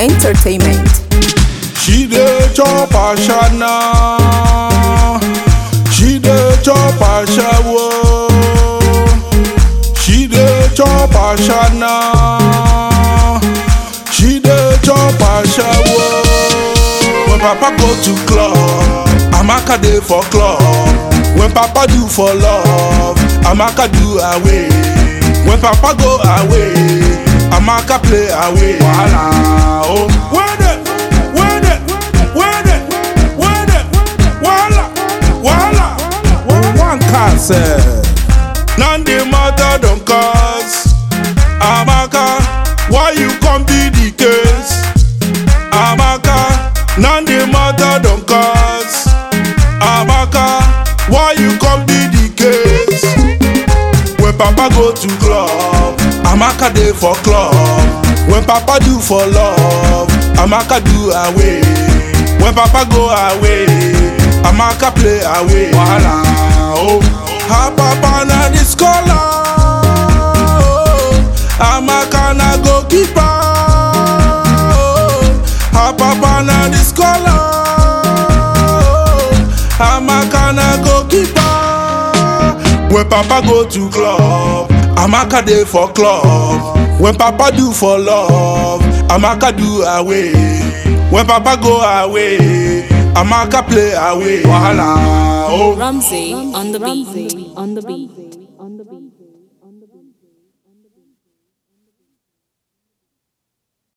Entertainment. She dey chop ashana. She dey chop ashawo. She dey chop ashana. She dey chop ashawo. When Papa go to club, Amaka dey for club. When Papa do for love, Amaka do away. When Papa go away, Amaka play away. Wahala oh. Where the, where the, where the, where the, wahala, wahala. One can say. None the matter don't cause. Amaka, why you come be the case? Amaka, none the matter don't cause. Amaka, why you come be the case? When Papa go to club, Amaka dey for club. When Papa do for love, Amaka do away. When Papa go away, Amaka play away. Wahala oh, her Papa na the scholar. Oh, Amaka na goalkeeper. Oh, her Papa na the scholar. Oh, Amaka na goalkeeper. When Papa go to club, Amaka dey for club. When Papa do for love, Amaka do away. When Papa go away, Amaka play away. Wahala oh. Ramsey on the beat. on the beat.